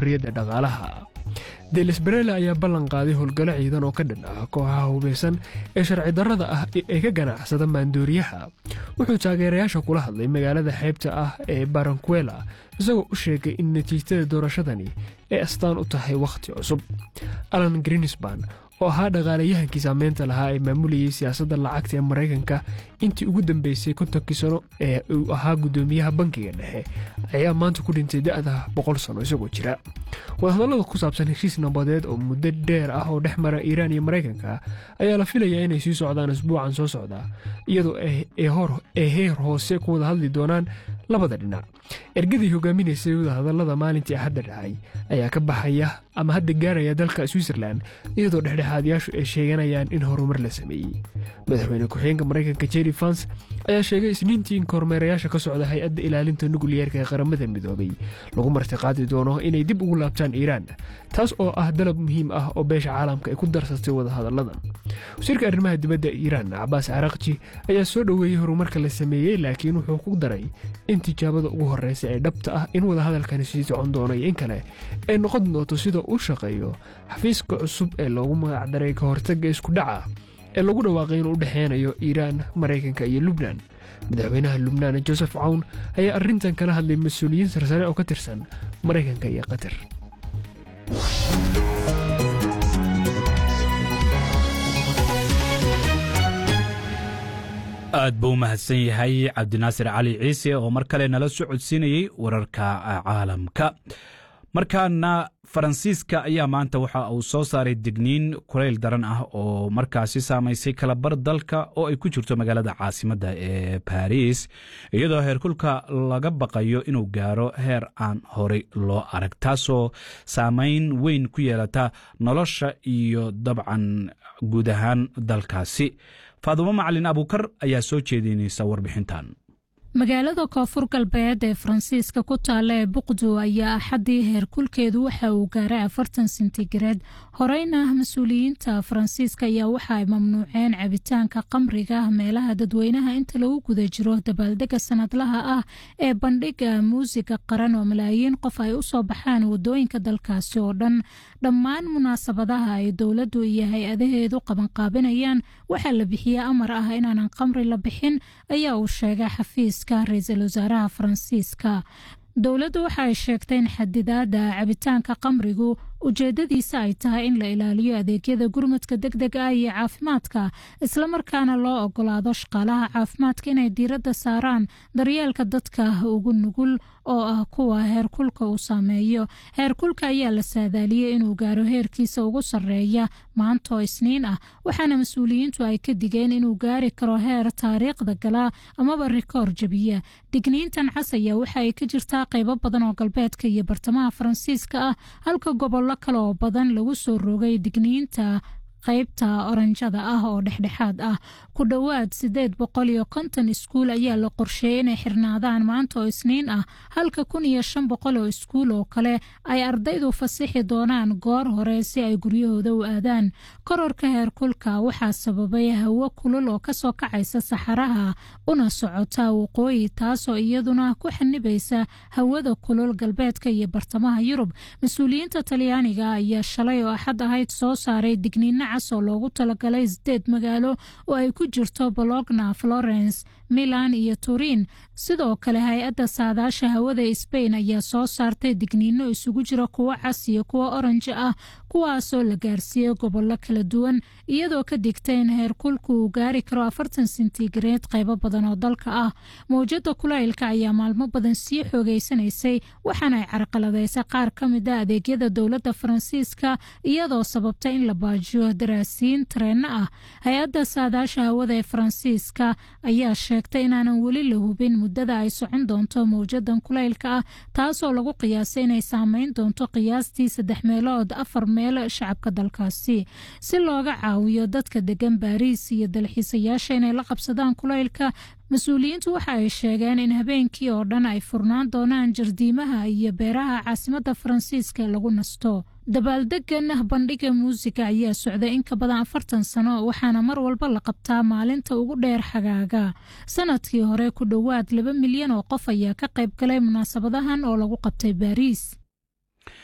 xorriyadda dhaqaalaha delis barela ayaa ballan qaaday howlgalo ciidan oo ka dhan ah kooxaha hubeysan ee sharci darrada ah ee ka ganacsada maandooriyaha wuxuu taageerayaasha kula hadlay magaalada xeybta ah ee barankuela isagoo u sheegay in natiijada doorashadani ay astaan u tahay wakhti cusub alan grinisban oo ahaa dhaqaalayahankii saameynta lahaa ee maamulayay siyaasadda lacagta ee maraykanka intii ugu dambeysay kontonkii sano ee uu ahaa guddoomiyaha bankiga dhexe ayaa maanta ku dhintay da-da boqol sano isagoo jira wadahadallada ku saabsan heshiis nabadeed oo muddo dheer ah oo dhex mara iiraan iyo maraykanka ayaa la filayaa inay sii socdaan isbuucan soo socda iyadoo ay heer hoose ku wada hadli doonaan labada dhinac ergadii hogaaminaysay wadahadallada maalintii axadda dhacay ayaa ka baxaya ama hadda gaaraya dalka switzerland iyadoo dhexdhexaadyaashu ay sheeganayaan in horumar la sameeyey madaxweyne ku-xigeenka maraykanka jerry fans ayaa sheegay isniintii in kormeerayaasha ka socda hay-adda ilaalinta nukliyeerka ee qaramada midoobay lagu martiqaadi doono inay dib ugu laabtaan iiraan taas oo ah dalab muhiim ah oo beesha caalamka ay ku darsatay wadahadalladan wasiirka arrimaha dibadda iiraan cabaas carakji ayaa soo dhoweeyey horumarka la sameeyey laakiin wuxuu ku daray in tijaabada ugu horreysa ee dhabta ah in wadahadalkani sii socon doono iyo in kale ay noqon doonto sida uu shaqeeyo xafiiska cusub ee loogu magacdaray ka hortagga isku dhaca ee lagu dhawaaqay inuu u dhexeynayo iiraan maraykanka iyo lubnan madaxweynaha lubnaan joseph cawn ayaa arrintan kala hadlay mas-uuliyiin sarsare oo ka tirsan maraykanka iyo qatar aad buu u mahadsan yahay cabdinaasir cali ciise oo mar kale nala soo codsiinayey wararka caalamka markaana faransiiska ayaa maanta waxa uu soo saaray digniin kulayl daran ah oo markaasi saamaysay kalabar dalka oo ay ku jirto magaalada caasimadda ee baris iyadoo heerkulka laga baqayo inuu gaaro heer aan horey loo arag taasoo saameyn weyn ku yeelata nolosha iyo dabcan guud ahaan dalkaasi faadumo macalin abuukar ayaa soo jeedinaysa warbixintan magaalada koonfur galbeed ee faransiiska ku taalla ee buqdu ayaa axaddii heerkulkeedu waxa uu gaaray afartan sentigareed horeyna mas-uuliyiinta faransiiska ayaa waxa ay mamnuuceen cabitaanka qamriga meelaha dadweynaha inta lagu guda jiro dabaaldega sanadlaha ah ee bandhiga muusiga qaran oo malaayiin qof ay u soo baxaan wadooyinka dalkaasi oo dhan dhammaan munaasabadaha ay dowladdu iyo hay-adaheedu qabanqaabinayaan waxaa la bixiya amar ah inaanan qamri la bixin ayaa uu sheegay xafiis ra-iisul wasaaraha faransiiska dowladdu waxa ay sheegtay in xadidaada cabitaanka qamrigu ujeedadiisa ay tahay in la ilaaliyo adeegyada gurmadka deg deg ah iyo caafimaadka islamarkaana loo ogolaado shaqaalaha caafimaadka inay diiradda saaraan daryeelka dadka ugu nugul oo ah kuwa heerkulka uu saameeyo heerkulka ayaa la saadaaliyey inuu gaaro heerkiisa ugu sarreeya maanta oo isniin ah waxaana mas-uuliyiintu ay ka digeen inuu gaari karo heer taariikhda gala amaba rikoor jabiya digniintan cas ayaa waxa ay ka jirtaa qaybo badan oo galbeedka iyo bartamaha faransiiska ah halka gobollo kale oo badan lagu soo rogay digniinta qaybta oranjada ah oo dhexdhexaad ah ku dhowaad siddeed boqol iyo konton iskuul ayaa la qorsheeyey inay xirnaadaan maanta oo isniin ah halka kun iyo shan boqol oo iskuul oo kale ay ardaydu fasixi doonaan goor hore si ay guryahooda u aadaan kororka heerkulka waxaa sababay hawo kulul oo kasoo kacaysa saxaraha una socota waqooyi taasoo iyaduna ku xanibaysa hawada kulul galbeedka iyo bartamaha yurub mas-uuliyiinta talyaaniga ayaa shalay oo axad ahayd soo saaray digniino cas oo loogu talagalay sideed magaalo oo ay ku jirto bologna florence milan iyo turin sidoo kale hay-adda saadaasha hawada sbain ayaa soo saartay digniino isugu jira kuwo cas iyo kuwo oranji ah kuwaasoo la gaarsiiyey gobollo kala duwan iyadoo ka digta in heerkulku uu gaari karo afartan sentigareed qaybo badan oo dalka ah mawjada kulaylka ayaa maalmo badan sii xoogeysanaysay waxaana ay carqaladaysay qaar ka mid a adeegyada dowladda faransiiska iyadoo sababta in la baajiyo daraasiin tareenno ah hay-adda saadaasha hawada ee faransiiska ayaa sheegtay inaanan weli la hubin muddada ay socon doonto mawjadan kulaylka ah taasoo lagu qiyaasay inay saameyn doonto qiyaastii saddex meelood afar meel shacabka dalkaasi si looga caawiyo dadka degan baariis iyo dalxiisayaasha inay la qabsadaan kulaylka mas-uuliyiintu waxa ay sheegeen in habeenkii oo dhan ay furnaan doonaan jardiimaha iyo beeraha caasimadda faransiiska lagu nasto dabaaldegan bandhiga muusiga ayaa socday in ka badan afartan sano waxaana mar walba la qabtaa maalinta ugu dheer xagaaga sanadkii hore ku dhowaad laba milyan oo qof ayaa ka qayb galay munaasabadahan oo lagu qabtay baariis